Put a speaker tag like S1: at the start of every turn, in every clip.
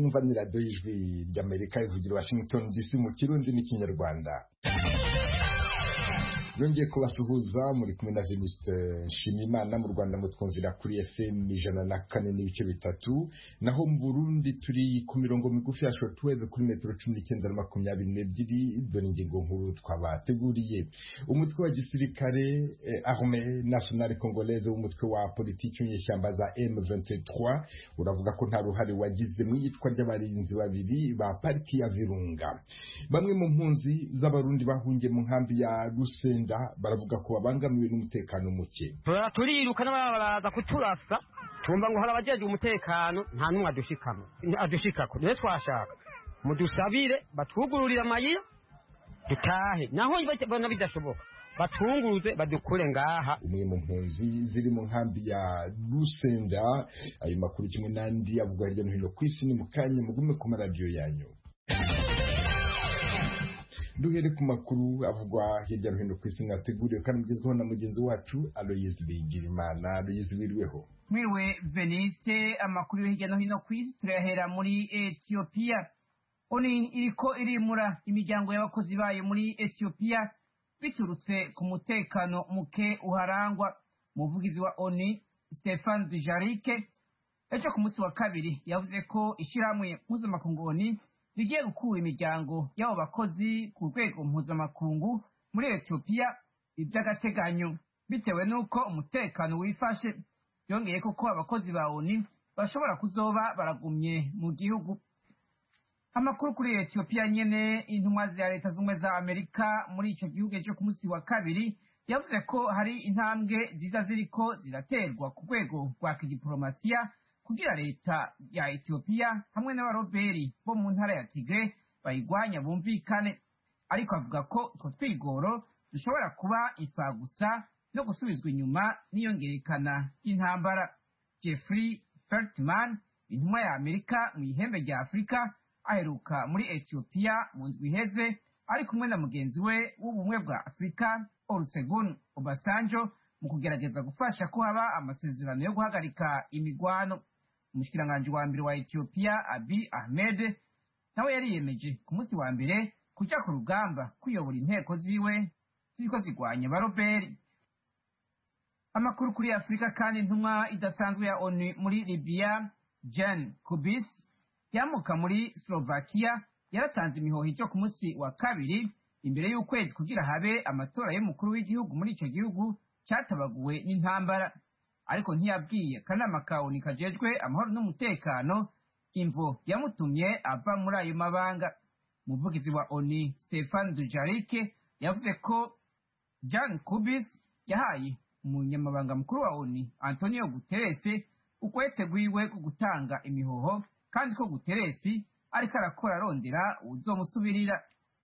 S1: mwumva ni radiyo y'ijwi ry'amerika ivugira washington dc mu kirundi n'ikinyarwanda yongeye kubasuhuza muri kumwe na Venuste Nshimiyimana mu Rwanda mutwumvira kuri FM ijana na kane n'ibice bitatu naho mu Burundi turi ku mirongo migufi ya shortwave kuri metero cumi n'icyenda na makumyabiri n'ebyiri dore ingingo nkuru twabateguriye umutwe wa gisirikare eh, armée nationale congolaise w'umutwe wa politiki w'inyeshyamba za M23 uravuga ko nta ruhare wagize mu iyicwa ry'abarinzi babiri ba pariki ya Virunga bamwe mu mpunzi z'abarundi bahungiye mu nkambi ya Rusenda baravuga ko babangamiwe n'umutekano muke
S2: turiruka n'ababa baraza kuturasa tumva ngo hari abajejwe umutekano nta n'umwe adushikamo adushikako niyo twashaka mudusabire batwugururire amayira dutahe naho bona bidashoboka batunguze badukure ngaha
S1: umwe mu mpunzi ziri mu nkambi ya Rusenda ayo makuru kimwe n'andi avugwa hirya no hino ku isi ni mu kanya mugume ku maradiyo yanyu duhere ku makuru avugwa hirya no hino ku isi mwateguriwe kandi mugezweho na mugenzi wacu Aloyizi Bigirimana Aloyizi wiriweho
S3: mwiriwe veniste amakuru yo hirya no hino ku isi turayahera muri etiyopiya oni iriko irimura imiryango y'abakozi bayo muri etiyopiya biturutse ku mutekano muke uharangwa umuvugizi wa oni stefan dujarike ejo ku munsi wa kabiri yavuze ko ishyirahamwe mpuzamakungu oni rigiye gukura imiryango y'abo bakozi ku rwego mpuzamakungu muri etiyopiya iby'agateganyo bitewe n'uko umutekano wifashe yongeye ko abakozi ba oni bashobora kuzoba baragumye mu gihugu amakuru kuri etiyopiya nyene intumwa za leta z'ubumwe za amerika muri ico gihugu ejo ku munsi wa kabiri yavuze ko hari intambwe ziza ziriko ziraterwa ku rwego rwa kidiporomasiya kugira leta ya etiyopiya hamwe n'abaroberi bo mu ntara ya tigre bayigwanya bumvikane ariko avuga ko utwo twigoro dushobora kuba imfagusa no gusubizwa inyuma n'iyongerekana ry'intambara jeffrey feltman intumwa ya amerika mu ihembe rya afurika aheruka muri etiyopiya mu ndwi iheze ari kumwe na mugenzi we w'ubumwe bwa afurika olusegun obasanjo mu kugerageza gufasha ko haba amasezerano yo guhagarika imigwano umushikiranganji wa mbere wa etiyopiya abi ahmed nawe yariyemeje ku munsi wa mbere kuja ku rugamba kuyobora inteko ziwe ziriko zigwanya baroberi amakuru kuri afurika kandi intumwa idasanzwe ya onu muri libiya jan kubis yamuka muri slovakia yaratanze imihoho ijo ku munsi wa kabiri imbere y'ukwezi kugira habe amatora y'umukuru w'igihugu muri ico gihugu cyatabaguwe n'intambara ariko ntiyabwiye akanama ka onu kajejwe amahoro n'umutekano imvo yamutumye ava muri ayo mabanga umuvugizi wa oni stefan dujarike yavuze ko jan kubis yahaye umunyamabanga mukuru wa oni antonio guterres ukwete rwiwe ko gutanga imihoho kandi ko guteresi ariko arakora arondera uwuzomusubirira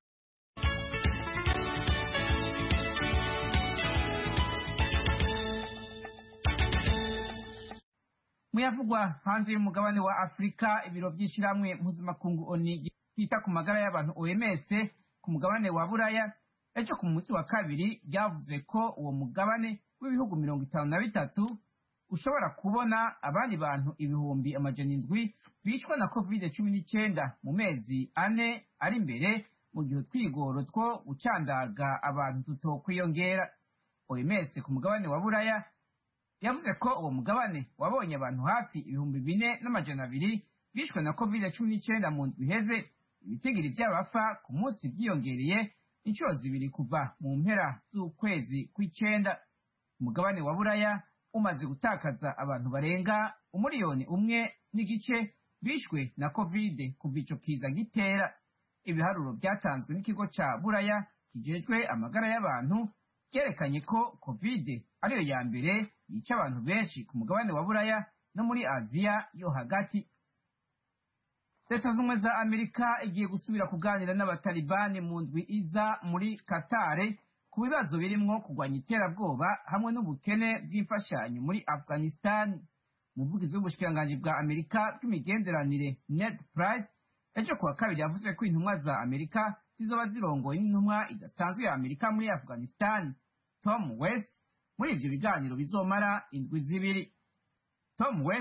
S3: muyavugwa hanze y'umugabane wa afurika ibiro by'ishyirahamwe mpuzamakungu oni yita ku magara y'abantu oms ku mugabane wa buraya ejo ku munsi wa kabiri ryavuze ko uwo mugabane w'ibihugu mirongo itanu na bitatu ushobora kubona abandi bantu ibihumbi amajana indwi bishwe na covid cumi n'icyenda mu mezi ane ari imbere mu gihe utwigoro two gucandaga abantu tutokwiyongera oms ku mugabane wa buraya yavuze ko uwo mugabane wabonye abantu hafi ibihumbi bine n'amajana abiri bishwe na covid cumi n'icyenda mu ndwi iheze ibitigiri by'abafa ku munsi byiyongereye inshuro zibiri kuva mu mpera z'ukwezi kw'icyenda umugabane wa buraya umaze gutakaza abantu barenga umuriyoni umwe n'igice bishwe na covid kuva ico kiza gitera ibiharuro byatanzwe n'ikigo ca buraya kijejwe amagara y'abantu byerekanye ko covid ariyo ya mbere yica abantu benshi ku mugabane wa buraya no muri aziya yo hagati leta z'ubumwe za amerika igiye gusubira kuganira n'abatalibani mu ndwi iza muri katare ku bibazo birimwo kurwanya iterabwoba hamwe n'ubukene bw'imfashanyo muri afghanistan umuvugizi w'ubushikiranganji bwa amerika bw'imigenderanire ned price ejo kuwa kabiri yavuze ko intumwa za amerika zizoba zirongoye n'intumwa idasanzwe ya amerika muri afghanistan tom west muri ivyo biganiro bizomara indwi zibiri tom west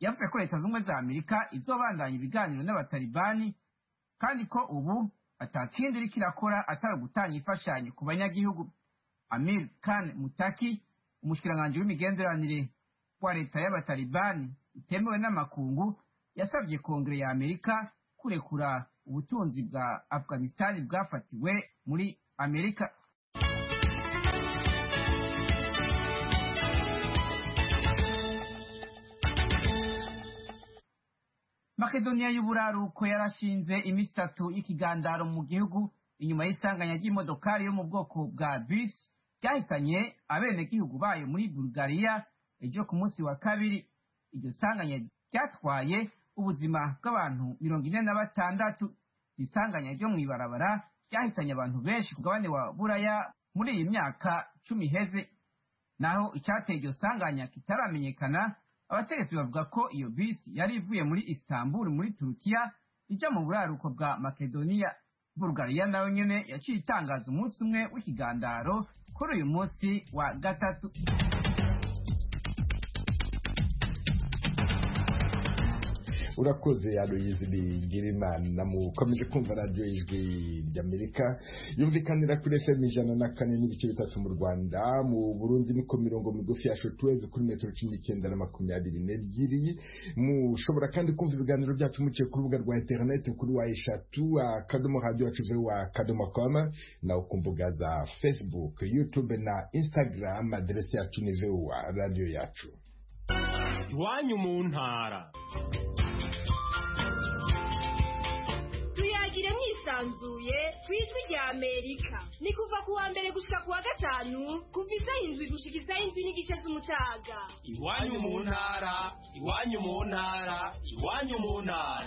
S3: yavuze ko leta z'ubumwe za amerika izobandanya ibiganiro n'abatalibani kandi ko ubu atakindi iriko irakora atari gutanga imfashanyo ku banyagihugu amir khan mutaki umushikiranganji w'imigenderanire wa leta y'abatalibani itemewe n'amakungu yasabye kongere ya amerika kurekura ubutunzi bwa afghanistan bwafatiwe muri amerika makedoniya y'uburaruko yarashinze iminsi itatu y'ikigandaro mu gihugu inyuma y'isanganya ry'imodokari yo mu bwoko bwa bisi ryahitanye abenegihugu bayo muri bulugariya ejo ku munsi wa kabiri iryo sanganya ryatwaye ubuzima bw'abantu mirongo ine na batandatu isanganya ryo mu ibarabara ryahitanye abantu benshi ku mugabane wa buraya muri iyi myaka cumi iheze naho icyateye iryo sanganya kitaramenyekana abategetsi bavuga ko iyo bisi yari ivuye muri istanbul muri turukiya ijya mu buraruko bwa makedoniya bulugariya nayo nyene yaciye itangaza umunsi umwe w'ikigandaro kuri uyu munsi wa gatatu
S1: urakoze aloyizi bigirimana mukomeje kumva radiyo ijwi ry'amerika yumvikanira kuri fm ijana na kane n'ibice bitatu mu rwanda mu burundi niko mirongo migufi ya shotweve kuri metero cumi n'icyenda na makumyabiri n'ebyiri mushobora kandi kumva ibiganiro byacu muciye ku rubuga rwa interineti kuri wa eshatu akadomo radiyo yacu wa akadomo koma nawe ku mbuga za facebook youtube na instagram aderesi yacu ni wa radiyo yacu
S4: iwanyu mu ntara
S5: tuyagire mwisanzuye ku ijwi rya amerika ni kuva ku wa mbere gushika ku wa gatanu kuva isaha indwi gushika isaha indwi n'igice z'umutaga
S4: iwanyu mu ntara iwanyu mu ntara iwanyu mu ntara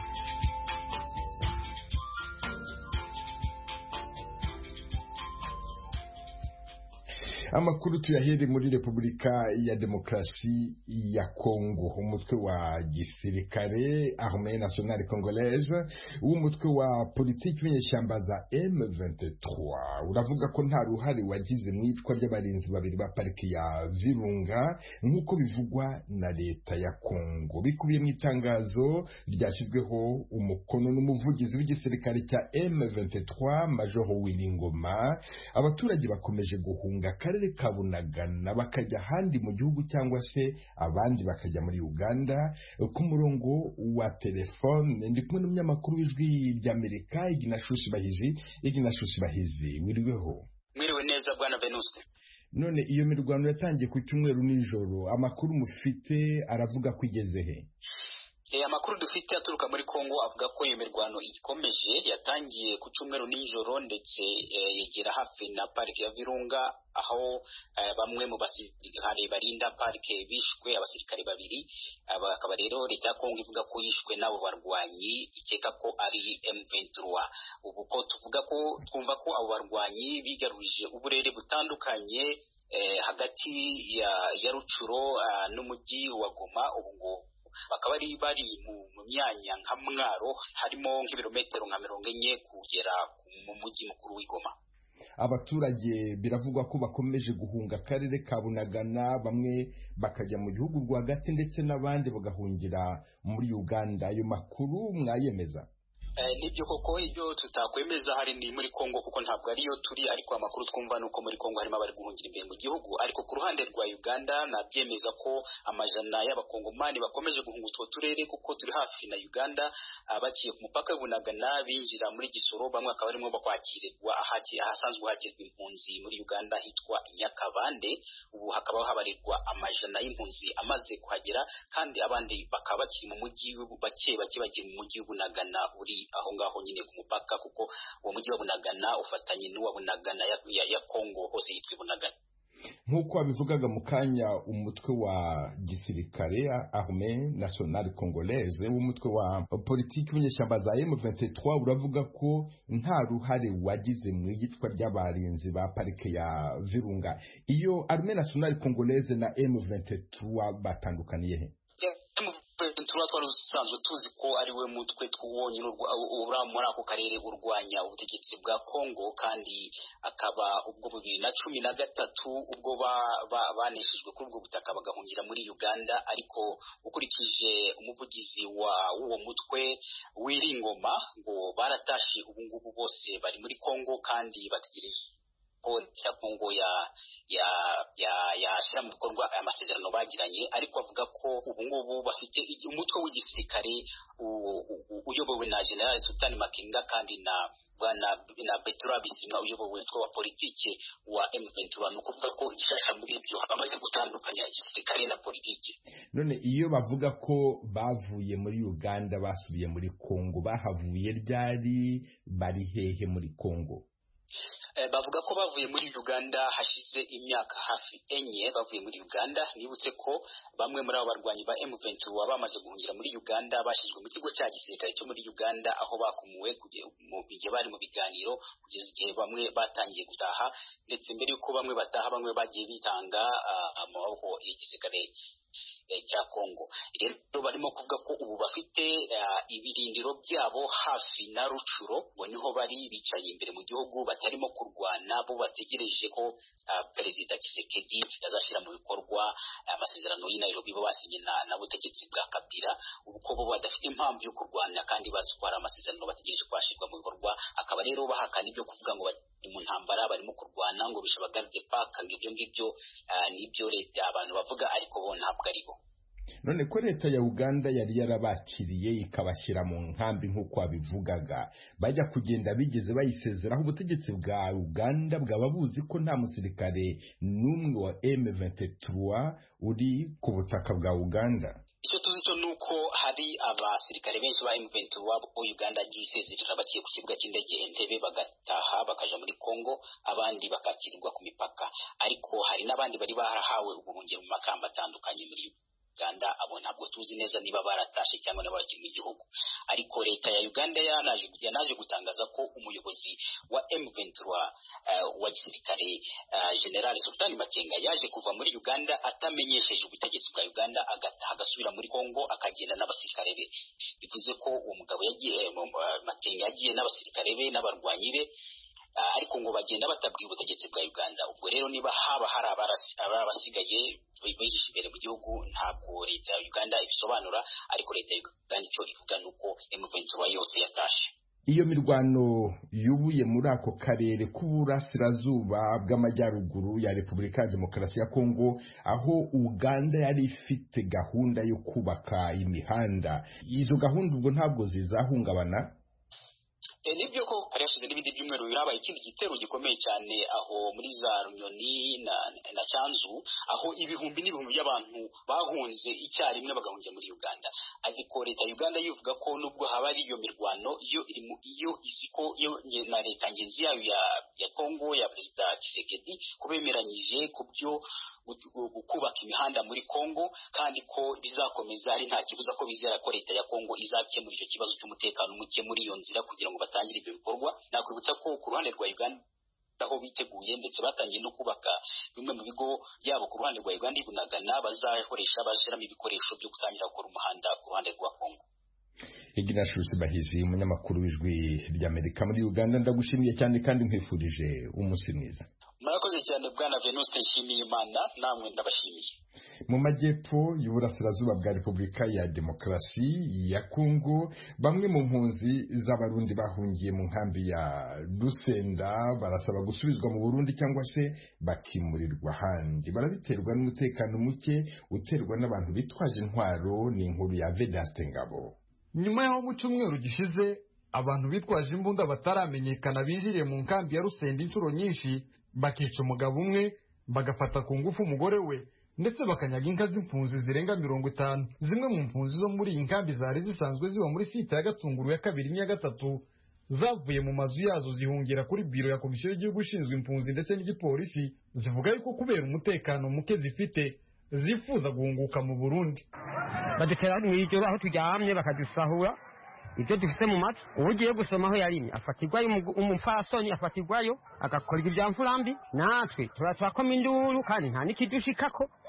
S1: amakuru tuyahere muri repubulika ya demokarasi ya kongo umutwe wa gisirikare armée nationale congolaise w'umutwe wa politiki w'inyeshyamba za M23 uravuga ko nta ruhare wagize mu icwa ry'abarinzi babiri ba pariki ya Virunga nk'uko bivugwa na leta ya Kongo bikubiye mu itangazo ryashyizweho umukono n'umuvugizi w'igisirikare cya M23 Major Wilingoma abaturage bakomeje guhunga akarere ka Bunagana bakajya ahandi mu gihugu cyangwa se abandi bakajya muri Uganda ku murongo wa telefone ndi kumwe n'umunyamakuru w'ijwi ry'Amerika Iginashushi Bahizi Iginashushi Bahizi wiriweho
S6: mwiriwe neza bwana Venuste
S1: none iyo mirwano yatangiye ku cyumweru nijoro amakuru mufite aravuga ko igeze he
S6: E, amakuru dufite aturuka muri Kongo avuga ko iyo mirwano ikomeje yatangiye ku cyumweru nijoro ndetse e, yegera hafi na parike ya Virunga aho e, bamwe mu basirikare barinda parike bishwe abasirikare babiri akaba rero leta ya Kongo ivuga ko yishwe n'abo barwanyi ikeka ko ari M23 ubu ko tuvuga ko twumva ko abo barwanyi bigarurije uburere butandukanye eh, hagati ya, ya Rucuro uh, n'umujyi wa Goma ubu ngo bakaba bari bari mu myanya nka mwaro harimo nk'ibirometero nka mirongo enye kugera mu mujyi mukuru w'igoma
S1: abaturage biravugwa ko bakomeje guhunga akarere ka bunagana bamwe bakajya mu gihugu rwagati ndetse n'abandi bagahungira muri uganda ayo makuru mwayemeza
S6: nibyo koko ibyo tutakwemeza hari ni muri Kongo kuko ntabwo ariyo turi ariko amakuru twumva nuko muri Kongo harimo abari guhungira imbere mu gihugu ariko ku ruhande rwa Uganda nabyemeza ko amajana y'abakongomani bakomeje guhunga utwo turere kuko turi hafi na Uganda baciye ku mupaka w'Ibunagana binjira muri Gisoro bamwe akaba barimo bakwakirirwa ahasanzwe hagirwa impunzi muri Uganda hitwa Nyakabande ubu hakaba habarirwa amajana y'impunzi amaze kuhagera kandi abandi bakaba bakiri mu mujyi bake bake bakiri mu mujyi w'Ibunagana uri aho ngaho nyine ku mupaka kuko uwo mujyi wa Bunagana ufatanye n'uwa Bunagana ya, ya, ya Kongo hose yitwa Bunagana
S1: nk'uko wabivugaga mu kanya umutwe wa gisirikare armée nationale congolaise w'umutwe wa politiki w'inyeshyamba za M23 uravuga ko nta ruhare wagize mu iyicwa ry'abarinzi ba parike ya Virunga iyo armée nationale congolaise na M23 batandukaniye he
S6: M23 M23 twari dusanzwe tuzi ko ari we mutwe twonyine uri muri ako karere urwanya ubutegetsi bwa Congo kandi akaba ubwo bibiri na cumi na gatatu ubwo baneshejwe kuri ubwo butaka bagahungira muri Uganda ariko ukurikije umuvugizi wa w'uwo mutwe w'iringoma ngo baratashe ubu ngubu bose bari muri Congo kandi bategereje ko ya Kongo ya ya ya yashyira mu bikorwa aya masezerano bagiranye ariko avuga ko ubu ngubu bafite umutwe w'igisirikare uyobowe na General Sultan Makenga kandi na bwana na Petra Bisimwa uyobowe umutwe wa politike wa M23 ni ukuvuga ko igishasha muri ibyo bamaze gutandukanya igisirikare na politike
S1: none iyo bavuga ko bavuye muri Uganda basubiye muri Kongo bahavuye ryari bari hehe muri Kongo
S6: bavuga ko bavuye muri Uganda hashize imyaka hafi enye bavuye muri Uganda nibutse ko bamwe muri abo barwanyi ba M23 bamaze guhungira muri Uganda bashyizwe mu kigo cya gisirikare cyo muri Uganda aho bakumuwe mu gihe bari mu biganiro kugeza igihe bamwe batangiye gutaha ndetse mbere y'uko bamwe bataha bamwe bagiye bitanga amaboko y'igisirikare cya Kongo rero barimo kuvuga ko ubu bafite ibirindiro byabo hafi na Rucuro ngo niho bari bicaye imbere mu gihugu batarimo kurwana bo bategereje ko perezida Tshisekedi yazashyira mu bikorwa amasezerano y'i Nairobi bo basinye na butegetsi bwa Kabila ubu ko bo badafite impamvu yo kurwana kandi bazi ko hari amasezerano bategereje ko ashyirwa mu bikorwa akaba rero bahakana ibyo kuvuga ngo bari mu ntambara barimo kurwana ngo bishe abagarde paka ngo ibyo ngibyo nibyo leta abantu bavuga ariko bo ntabwo ari bo
S1: none ko leta ya uganda yari yarabakiriye ikabashyira mu nkambi nk'uko wabivugaga bajya kugenda bigeze bayisezeraho ubutegetsi bwa uganda bwaba buzi ko nta musirikare n'umwe wa M23 uri ku butaka bwa uganda
S6: icyo tuzi cyo ni uko hari abasirikare benshi ba M23 bo Uganda agiye isezerera bakiye ku kibuga cy'indege Entebbe bagataha bakaja muri Congo abandi bakakirirwa ku mipaka ariko hari n'abandi bari barahawe ubuhungiro mu makamba atandukanye muri Uganda abo ntabwo tuzi neza niba baratashe cyangwa niba bakiri mu gihugu ariko leta ya Uganda yanaje yanaje gutangaza ko umuyobozi wa M23 uh, wa gisirikare uh, General Sultan Makenga yaje kuva muri Uganda atamenyesheje ubutegetsi bwa Uganda agataha agasubira muri Congo akagenda n'abasirikare be bivuze ko uwo mugabo yagiye uh, Makenga yagiye n'abasirikare be n'abarwanyi be ariko ngo bagenda batabwiye ubutegetsi bwa Uganda ubwo rero niba haba hari abasigaye bihishe imbere mu gihugu ntabwo leta ya Uganda ibisobanura ariko leta ya Uganda icyo ivuga ni uko M23 yose yatashe
S1: iyo mirwano yubuye muri ako karere k'uburasirazuba bw'amajyaruguru ya repubulika ya demokarasi ya kongo aho uganda yari ifite gahunda yo kubaka imihanda izo gahunda ubwo ntabwo zizahungabana
S6: nibyo ko kare hashize n'ibindi byumweru birabaye ikindi gitero gikomeye cyane aho muri za runyoni na, na cyanzu aho ibihumbi n'ibihumbi by'abantu bahunze icyarimwe bagahungira muri uganda ariko leta ya uganda yivuga ko nubwo haba ari iyo mirwano iyo iri mu iyo izi ko iyo na leta ngenzi yayo ya, ya kongo ya perezida kisekedi ko bemeranyije ku byo kubaka imihanda muri kongo kandi ko bizakomeza ari nta kibuza ko bizera ko leta ya kongo izakemura icyo kibazo cy'umutekano muke muri iyo nzira kugira ngo batangire ibyo bikorwa nakwibutsa ko ku ruhande rwa uganda aho biteguye ndetse batangiye no kubaka bimwe mu bigo byabo ku ruhande rwa uganda ibunagana bazakoresha bashyiramo ibikoresho byo gutangira gukora umuhanda ku ruhande rwa kongo
S1: Ignatius Bahizi umunyamakuru w'ijwi ry'Amerika muri Uganda ndagushimiye cyane kandi nkwifurije umunsi mwiza
S6: murakoze cyane bwana Venuste Nshimiyimana namwe ndabashimiye
S1: mu majyepfo y'uburasirazuba bwa Repubulika ya Demokarasi ya Kongo bamwe mu mpunzi z'abarundi bahungiye mu nkambi ya Rusenda barasaba gusubizwa mu Burundi cyangwa se bakimurirwa ahandi barabiterwa n'umutekano muke uterwa n'abantu bitwaje intwaro ni inkuru ya Vedaste Ngabo
S7: nyuma y'aho mu cyumweru gishize abantu bitwaje imbunda bataramenyekana binjiriye mu nkambi ya Rusenda inshuro nyinshi bakica umugabo umwe bagafata ku ngufu umugore we ndetse bakanyaga inka z'impunzi zirenga mirongo itanu zimwe mu mpunzi zo muri iyi nkambi zari zisanzwe ziba muri site ya gatunguru ya kabiri n'iya gatatu zavuye mu mazu yazo zihungira kuri biro ya komisiyo y'igihugu ishinzwe impunzi ndetse n'igipolisi zivuga yuko kubera umutekano muke zifite zifuza guhunguka mu burundi
S2: badutera mu ijoro aho turyamye bakadusahura ibyo dufite mu matwi uwo ugiye gusoma aho yarimye afatirwayo umupfasoni afatirwayo agakora ibyo bya mfurambi natwe turatwakoma induru kandi nta n'ikidushikako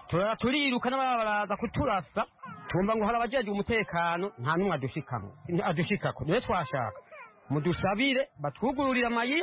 S2: turara turiruka n'ababa baraza kuturasa tumva ngo hari abajejwe umutekano nta n'umwe adushikamo adushikako niwe twashaka mudusabire batwugururire amayira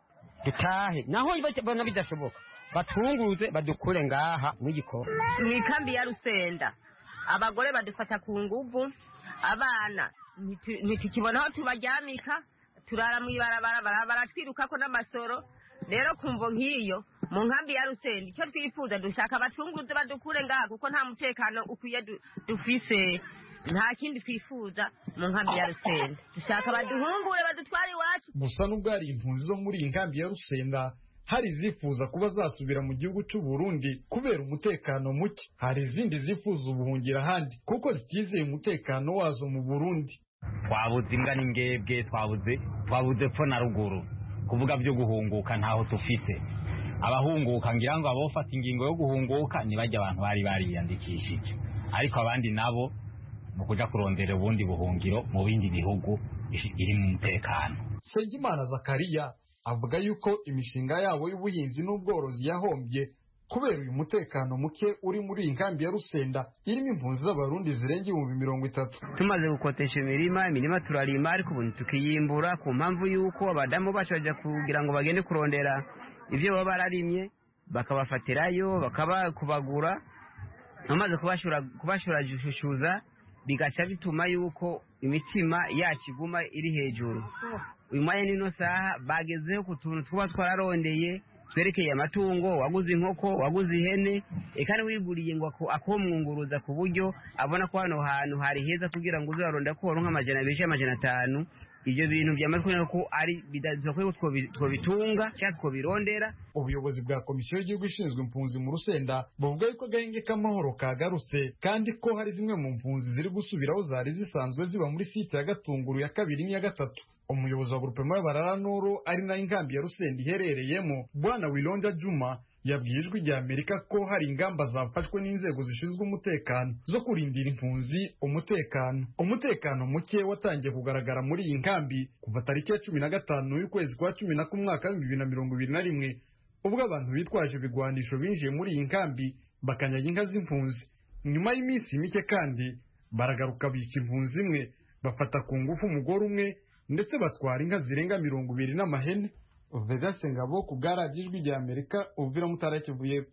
S2: dutahe naho bona bidashoboka batwunguruze badukure ngaha mw'igikoro
S8: mu ikambi ya rusenda abagore badufata ku nguvu abana ntitu- ntitukibona aho tubaryamika turara mu ibarabara bara- baratwirukako n'amasoro rero kumvo nk'iyo mu nkambi ya rusenda icyo twifuza dushaka abacunguzi badukure ngaha kuko nta mutekano ukwiye du- dufise nta kindi twifuza mu nkambi ya rusenda dushaka baduhungure badutware iwacu
S7: gusa nubwo hari impunzi zo muri iyi nkambi ya rusenda hari izifuza kuba zasubira mu gihugu cy'u Burundi kubera umutekano muke hari izindi zifuza ubuhungira ahandi kuko zitizeye umutekano wazo mu Burundi
S9: twabuze imbwa n'ingebwe twabuze twabuze epfo na ruguru kuvuga byo guhunguka ntaho tufite abahunguka ngira ngo abofata ingingo yo guhunguka ntibajya abantu bari bariyandikishije ariko abandi nabo mu kuja kurondera ubundi buhungiro mu bindi bihugu iri mu mutekano
S7: Nsengimana Zakariya avuga yuko imishinga yabo y'ubuhinzi n'ubworozi yahombye kubera uyu mutekano muke uri muri iyi nkambi ya Rusenda irimo impunzi z'abarundi zirenga ibihumbi mirongo itatu
S10: tumaze gukotesha imirima imirima turarima ariko ubu tukiyimbura ku mpamvu y'uko abadamu bacu bajya kugira ngo bagende kurondera ibyo baba bararimye bakabafatirayo bakabakubagura bamaze kubashurajushuza bigaca bituma yuko imitima yacu iguma iri hejuru uyu mwanya n'ino saha bagezeho ku tuntu twaba twararondeye twerekeye amatungo waguze inkoko waguze ihene eka wiguriye ngo akomwunguruza ku buryo abona ko hano hantu hari heza kugira ngo uzaronda ko waronka amajana abiri cyangwa amajana atanu ibyo bintu byamaze kubona ko ari bidakwiye ko twobitunga cyangwa twobirondera
S7: ubuyobozi bwa komisiyo y'igihugu ishinzwe impunzi mu rusenda buvuga yuko agahenge k'amahoro kagarutse kandi ko hari zimwe mu mpunzi ziri gusubiraho zari zisanzwe ziba muri site ya gatunguru ya kabiri n'iya gatatu umuyobozi wa grupema y'abarara nuru ari nayo inkambi ya rusenda iherereyemo bwana wilonja juma yabwiye ijwi rya amerika ko hari ingamba zafashwe n'inzego zishinzwe umutekano zo kurindira impunzi umutekano umutekano muke watangiye kugaragara muri iyi nkambi kuva tariki ya cumi na gatanu y'ukwezi kwa cumi na kumwaka w'ibihumbi bibiri na mirongo ibiri na rimwe ubwo abantu bitwaje ibigwanisho binjiye muri iyi nkambi bakanyaga inka z'impunzi nyuma y'iminsi mike kandi baragaruka bica impunzi imwe bafata ku ngufu umugore umwe ndetse batwara inka zirenga mirongo ibiri n'amahene Vedaste Ngabo ku bwa radiyo ijwi rya Amerika ubvira mutara Kivu y'Epfo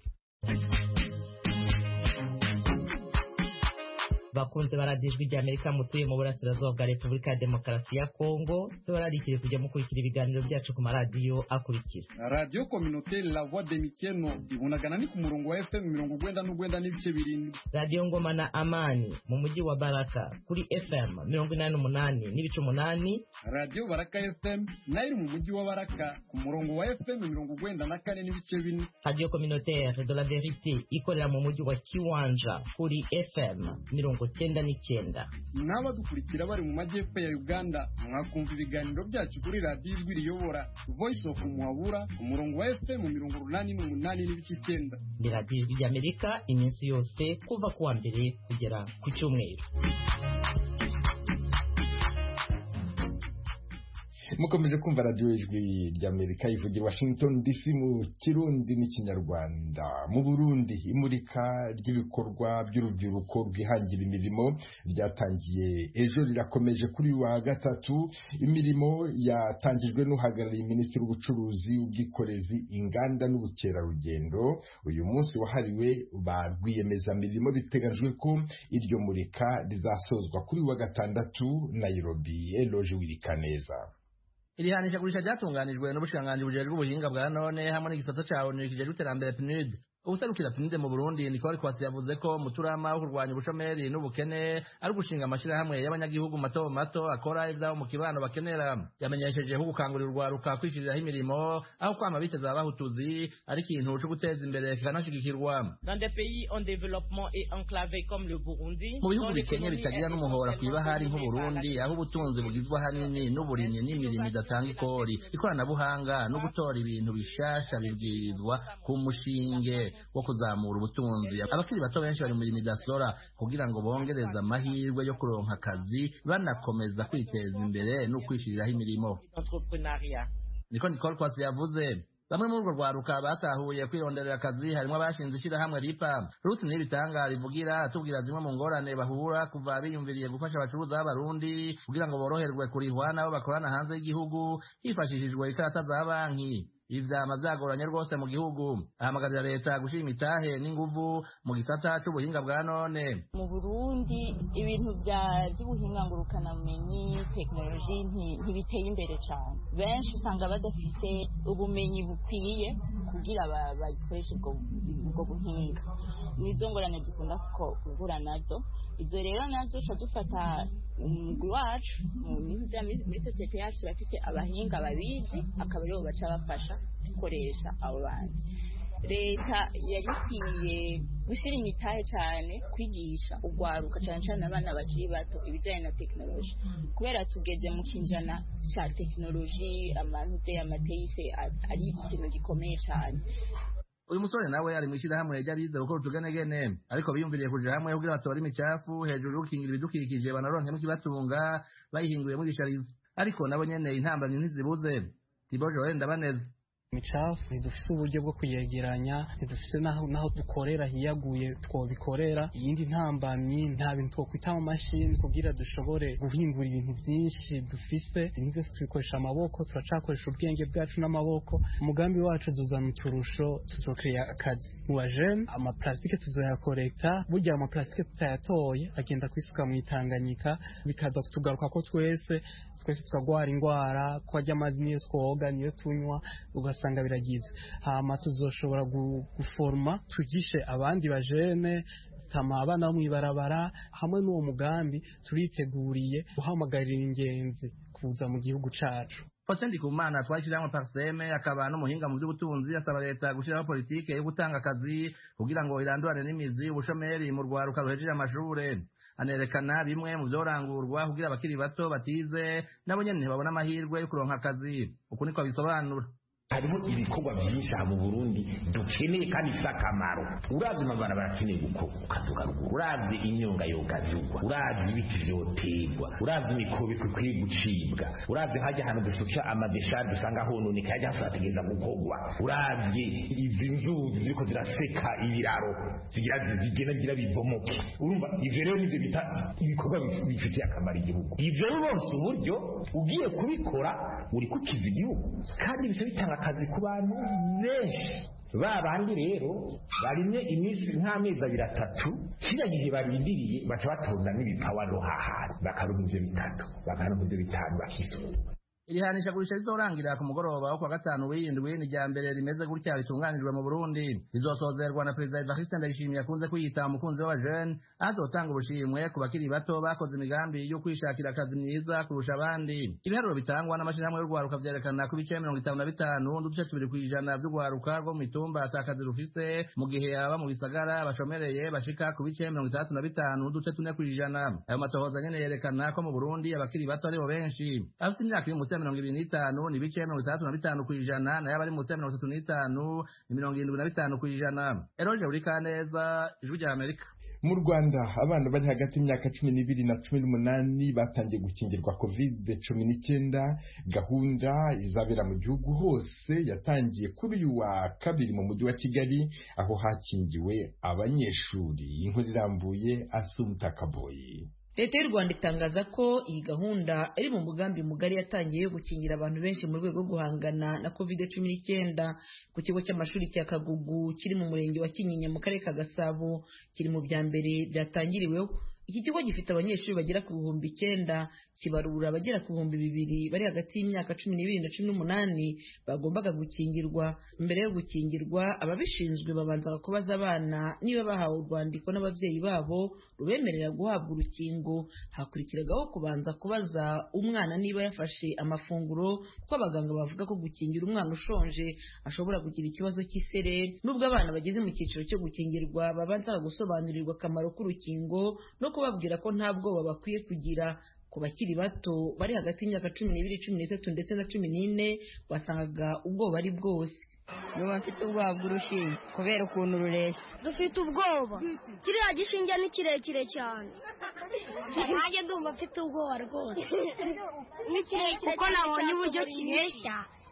S11: bakunze baradiyo ijwi rya Amerika mutuye mu burasirazuba bwa Repubulika ya Demokarasi ya Kongo tubararikire kujya mukurikira ibiganiro byacu ku maradiyo akurikira
S7: radiyo kominoteri la voix de mikeno ibunagana ni ku murongo wa FM mirongo ugwenda n'ugwenda n'ibice birindwi
S11: radiyo ngoma na amani mu mujyi wa Baraka kuri FM mirongo inani n'umunani n'ibice umunani
S7: radiyo baraka FM nayo iri mu mujyi wa Baraka ku murongo wa FM mirongo ugwenda na kane n'ibice bine
S11: radiyo kominoteri de la verite ikorera mu mujyi wa Kiwanja kuri FM mirongo cyenda n'icyenda
S7: n'abadukurikira bari mu majyepfo ya uganda mwakumva ibiganiro byacu kuri radiyo ijwi riyobora voice of muhabura umurongo wa fm mirongo urunani n'umunani n'ibice icyenda
S11: ni radiyo ijwi ry'amerika iminsi yose kuva ku wa mbere kugera ku cyumweru
S1: mukomeje kumva radiyo ijwi ry'amerika ivugira washington dc mu kirundi n'ikinyarwanda mu burundi imurika ry'ibikorwa by'urubyiruko rwihangira imirimo ryatangiye ejo rirakomeje kuri uyu wa gatatu imirimo yatangijwe n'uhagarariye minisitiri w'ubucuruzi ubwikorezi inganda n'ubukerarugendo uyu munsi wahariwe ba rwiyemezamirimo biteganyijwe ko iryo murika rizasozwa kuri uyu wa gatandatu nairobi eloje wirikaneza
S12: iri hanishagurisha ryatunganijwe n'ubushikiranganji bujejwe ubuhinga bwa none hamwe n'igisata ca onu kijejwe iterambere PNUD ubuserukira PNUD mu Burundi Nicole Kwasi yavuze ko muturama wo kurwanya ubushomeri n'ubukene ari gushinga amashirahamwe y'abanyagihugu mato mato akora ivyabo mu kibano bakenera yamenyesheje ko gukangurira urwaruka kwishiriraho imirimo aho kwama biteza abahutuzi ari ikintu co guteza imbere kikanashigikirwa
S13: Dans des pays en développement et enclavés comme le Burundi,
S12: mu bihugu bikenye bitagira n'umuhora kw'ibahari nk'uburundi aho ubutunzi bugizwe ahanini n'uburimyi n'imirimo idatanga ikori ikoranabuhanga no gutora ibintu bishasha bibwirizwa ku mushinge wo kuzamura ubutunzi abakiri bato benshi bari mu mirimo idasora kugira ngo bongereze amahirwe yo kuronka akazi banakomeza kwiteza imbere no kwishiriraho imirimo
S13: entrepreneuriat.
S12: niko Nicole Kwasi yavuze bamwe muri urwo rwaruka batahuye kwironderera akazi harimo abashinze ishyirahamwe ripa ruth nibitanga rivugira atubwira zimwe mu ngorane bahura kuva biyumviriye gufasha abacuruza b'abarundi kugira ngo boroherwe kurihwa n'abo bakorana hanze y'igihugu hifashishijwe ikarata za banki ibi vyama vyagoranye rwose mu gihugu ahamagarira leta gushira imitahe n'inguvu mu gisata c'ubuhinga bwa none
S14: mu burundi ibintu vya vy'ubuhinga ngurukanabumenyi tekinoloji ntibiteye imbere cane benshi usanga badafise ubumenyi bukwiye kugira bakoreshe ubwo buhinga nizo ngorane dukunda guhura nazo izo rero nazo tuca dufata umugwi wacu muri sosiyete yacu turafise abahinga babizi akaba aribo baca bafasha gukoresha abo bantu leta yari ikwiye gushyira imitahe cyane kwigisha urwaruka cyane cyane abana bakiri bato ibijyanye na tekinoloji kubera tugeze mu kinjana cya tekinoloji amanute amateyise ari ikintu gikomeye cyane
S12: uyu musore nawe ari mu ishyirahamwe ry'abize gukora utugenegene ariko biyumviriye kuja hamwe kugira batore imicafu hejuru yo gukingira ibidukikije banaronkemo ikibatunga bayihinguyemo ibisharizo ariko nabo nyene intambamyi ntizibuze tiboje wenda baneze
S15: imicafu ntidufise uburyo bwo kuyegeranya ntidufise naho naho dukorera hiyaguye twobikorera iyindi ntambamyi nta bintu twokwita mu mashini kugira dushobore guhingura ibintu byinshi dufise ibintu byose tubikoresha amaboko turacakoresha ubwenge bwacu n'amaboko umugambi wacu tuzana uturusho tuzokeya akazi mu bajene amaplastike tuzoyakorekta burya amaplastike tutayatoye agenda kwisuka mu itanganyika bikaza kutugaruka ko twese twese tukagwara indwara ko arya amazi niyo twoga niyo tunywa ugasanga biragize hama tuzoshobora guforma tugishe abandi bajene tama abana bo mw'ibarabara hamwe n'uwo mugambi turiteguriye guhamagarira ingenzi kuza mu gihugu cacu
S12: Faustin Ndikumana twashyirahamwe Parseme akaba n'umuhinga mu by'ubutunzi asaba leta gushyiraho politike yo gutanga akazi kugira ngo irandurane n'imizi ubushomeri mu rwaruka ruhejeje amashure anerekana bimwe mu byorangurwa kugira abakiri bato batize nabo nyene ntibabona amahirwe yo kuronka akazi uku niko bisobanura
S16: harimo ibikorwa byinshi aha mu burundi dukeneye kandi bifite akamaro uravye amabarabara akeneye gukoka tukaruguru uravye imyonga yogazugwa uravye ibiti vyoterwa uravye imikobeko ikwiye gucibwa uravye hajya ahantu dusuka amadeshari dusanga hononeka hajya hasategeza gukorwa uravye izi nzuzi ziriko ziraseka ibiraro zigira zigenda zigira bibomoke urumva ivyo rero nivyo bita ibikorwa bifitiye akamaro igihugu ivyo rero uronse uburyo ugiye kubikora uri kukiza igihugu kandi bisa bitanga akazi ku bantu benshi ba bandi rero barimye iminsi nk'amezi abiri atatu kiriya gihe barindiriye baca batonda n'ibipawa no hahari bakaronka ivyo bitatu bakaronka ivyo bitanu bakisura
S12: irihanisha gurisha rizorangira ku mugoroba wo kwa gatanu w'indwi ni rya mbere rimeze gutya ritunganijwe mu burundi rizosozerwa na perezida evariste ndayishimiye akunze kwiyita umukunzi w'abajene azotanga ubushimwe ku bakiri bato bakoze imigambi yo kwishakira akazi myiza kurusha abandi ibiharuro bitangwa n'amashyirahamwe y'urwaruka vyerekana ko ibice mirongo itanu na bitanu n'uduce tubiri kw'ijana vy'urwaruka rwo mu mitumba ata kazi rufise mu gihe aba mu bisagara bashomereye bashika ku bice mirongo itandatu na bitanu n'uduce tune kw'ijana ayo matohoza nyene yerekana ko mu burundi abakiri bato aribo benshi abafite imyaka iri munsi ya mirongo ibiri n'itanu ni ibice mirongo itandatu na bitanu kw'ijana nayo abari munsi ya mirongo itatu n'itanu ni mirongo irindwi na bitanu kw'ijana eroje buri kaneza ijwi rya amerika
S1: mu rwanda abana bari hagati y'imyaka cumi n'ibiri na cumi n'umunani batangiye gukingirwa covid cumi n'icyenda gahunda izabera mu gihugu hose yatangiye kuri uyu wa kabiri mu mujyi wa kigali aho hakingiwe abanyeshuri inkuru irambuye asumta kaboyi
S17: leta y'u rwanda itangaza ko iyi gahunda iri mu mugambi mugari yatangiye yo gukingira abantu benshi mu rwego rwo guhangana na covid cumi n'icyenda ku kigo cy'amashuri cya kagugu kiri mu murenge wa kinyinya mu karere ka gasabo kiri mu bya mbere byatangiriweho iki kigo gifite abanyeshuri bagera ku bihumbi icyenda kibarura abagera ku bihumbi bibiri bari hagati y'imyaka cumi n'ibiri na cumi n'umunani bagombaga gukingirwa mbere yo gukingirwa ababishinzwe babanzaga kubaza abana niba bahawe urwandiko n'ababyeyi babo rubemerera guhabwa urukingo hakurikiragaho kubanza kubaza umwana niba yafashe amafunguro kuko abaganga bavuga ko gukingira umwana ushonje ashobora kugira ikibazo cy'isereri nubwo abana bageze mu cyiciro cyo gukingirwa babanzaga gusobanurirwa akamaro k'urukingo no kubabwira ko nta bwoba bakwiye kugira ku bakiri bato bari hagati y'imyaka cumi n'ibiri cumi n'itatu ndetse na cumi n'ine wasangaga ubwoba ari bwose
S18: nuba mfite ubwoba bw'urushinge kubera ukuntu rureshya
S19: dufite ubwoba kiriya gishinge ni kirekire cyane nanjye ndumva mfite ubwoba rwose ni kirekire kuko nabonye uburyo kireshya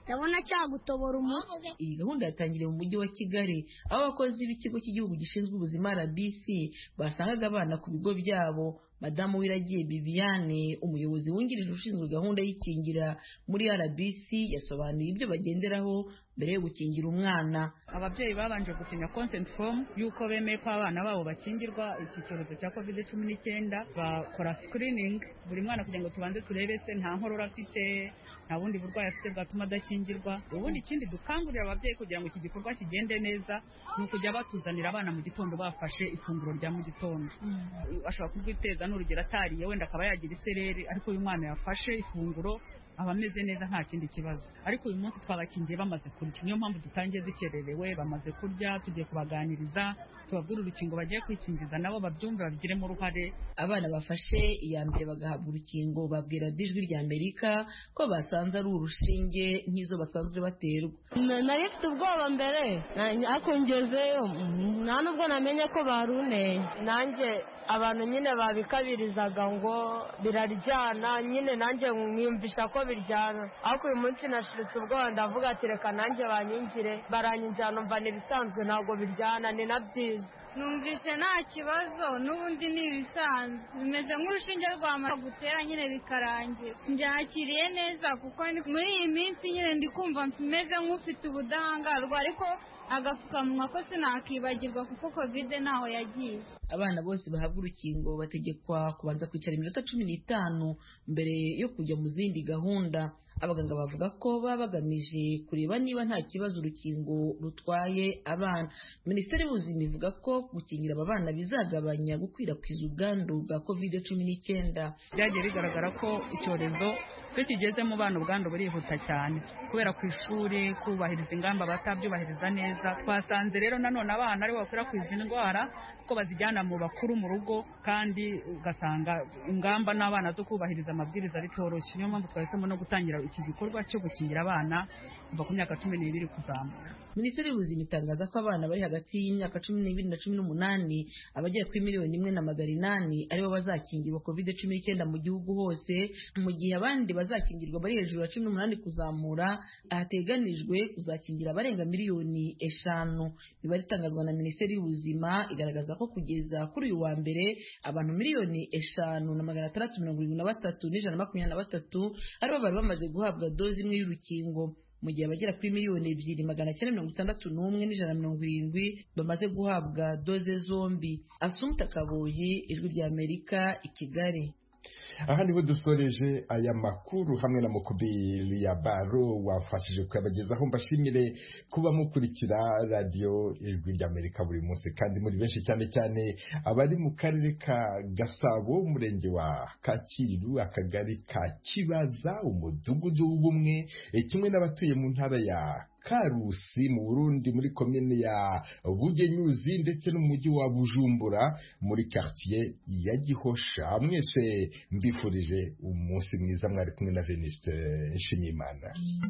S19: ndabona cyagutobora umutwe
S17: iyi gahunda yatangiriye mu mujyi wa kigali aho abakozi b'ikigo cy'igihugu gishinzwe ubuzima rbc basangaga abana ku bigo byabo madamu wiragiye bibiane umuyobozi wungirije ushinzwe gahunda y'ikingira muri rbc yasobanuye ibyo bagenderaho mbere yo gukingira umwana
S20: ababyeyi babanje gusinya consent form y'uko bemeye ko abana babo bakingirwa iki cyorezo cya covid cumi n'icyenda bakora screening buri mwana kugira ngo tubanze turebe se nta nkorora afite nta bundi burwayi afite bwatuma adakingirwa ubundi ikindi dukangurira ababyeyi kugira ngo iki gikorwa kigende neza ni ukujya batuzanira abana mu gitondo bafashe ifunguro rya mu gitondo ashobora kurwiteza n'urugero atariye wenda akaba yagira isereri ariko uyu mwana yafashe ifunguro aba ameze neza nta kindi kibazo ariko uyu munsi twabakingiye bamaze kurya niyo mpamvu dutangiye dukererewe bamaze kurya tugiye kubaganiriza tubabwira urukingo bagiye kwikingiza nabo babyumve babigiremo uruhare
S17: abana bafashe iya mbere bagahabwa urukingo babwira ijwi rya amerika ko basanze ari urushinge nk'izo basanzwe baterwa
S21: nari mfite ubwoba mbere ariko ngezeyo nta nubwo namenye ko baruneye nanjye abantu nyine babikabirizaga ngo biraryana nyine nanjye mwiyumvisha ko biryana ariko uyu munsi nashiritse ubwoba ndavuga ati reka nanjye banyingire baranyinjira numva ni ibisanzwe ntabwo biryana ni na byiza
S22: numvise nta kibazo n'ubundi ni ibisanzwe bimeze nk'urushinge rwamara gutera nyine bikarangira byakiriye neza kuko muri iyi minsi nyine ndi kumva meze nk'ufite ubudahangarwa ariko agapfukamunwa ko sinakibagirwa kuko kovide ntaho yagiye
S17: abana bose bahabwa urukingo bategekwa kubanza kwicara iminota cumi n'itanu mbere yo kujya mu zindi gahunda abaganga bavuga ko baba bagamije kureba niba nta kibazo urukingo rutwaye abana minisiteri y'ubuzima ivuga ko gukingira aba bana bizagabanya gukwirakwiza ubwandu bwa kovide cumi n'icyenda
S20: byagiye bigaragara ko icyorezo iyo kigeze mu bana ubwandu burihuta cyane kubera ku ishuri kubahiriza ingamba batabyubahiriza neza twasanze rero nanone abana aribo bakwirakwiza indwara ko bazijyana mu bakuru mu rugo kandi ugasanga ingamba n'abana zo kubahiriza amabwiriza bitoroshye niyo mpamvu twahisemo no gutangira iki gikorwa cyo gukingira abana kuva ku myaka cumi n'ibiri kuzamura
S17: minisiteri y'ubuzima itangaza ko abana bari hagati y'imyaka cumi n'ibiri na cumi n'umunani abagera kuri miliyoni imwe na magana inani aribo bazakingirwa covid cumi n'icyenda mu gihugu hose mu gihe abandi bazakingirwa bari hejuru ya cumi n'umunani kuzamura hateganijwe kuzakingira abarenga miliyoni eshanu imibare itangazwa na minisiteri y'ubuzima igaragaza ko kugeza kuri uyu wa mbere abantu miliyoni eshanu na magana atandatu mirongo irindwi na batatu n'ijana na makumyabiri na batatu aribo bari bamaze guhabwa doze imwe y'urukingo mu gihe abagera kuri miliyoni ebyiri magana cyenda mirongo itandatu n'umwe n'ijana mirongo irindwi bamaze guhabwa doze zombi asumta kaboyi ijwi rya amerika i kigali
S1: aha niho dusoreje aya makuru hamwe na mukubiri ya baro wafashije kuyabagezaho mbashimire kuba mukurikira radiyo ijwi ry'amerika buri munsi kandi muri benshi cyane cyane abari mu karere ka gasabo umurenge wa kacyiru akagari ka kibaza umudugudu w'ubumwe kimwe n'abatuye mu ntara ya karusi mu burundi muri komine ya bugenyuzi ndetse no mu mujyi wa bujumbura muri quartier ya gihosha mwese mbifurije umunsi mwiza mwari kumwe na veniste nshimiyimana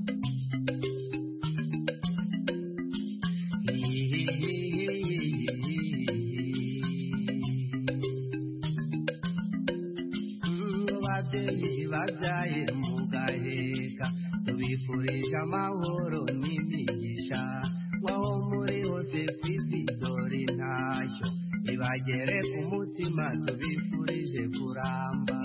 S23: babyaye mugaheka tubifurije amahoro n'imigisha waho muri hose ku isi dore ntashyo ibagere ku mutima tubifurije kuramba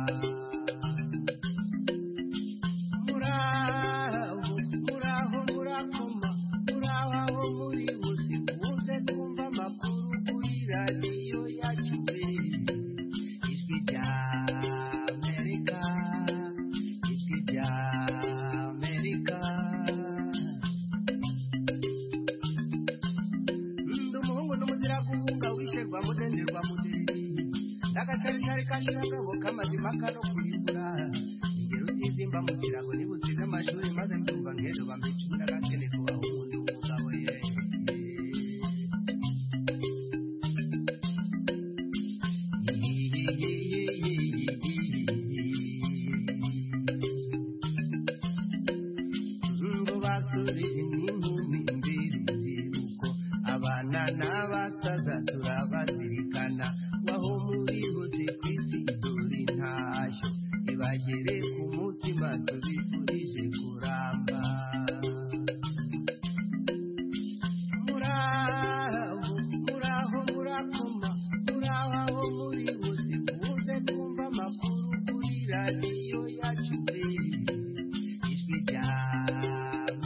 S23: muraho muraho murakoma muraho aho muri bose muze kumva amakuru kuri radiyo yacu ijwi rya amerika ijwi rya amerika ndi umuhungu n'umuzira guhunga wisherwa mudenderwa muderi n'agacaricari kashiragabo k'amazima kano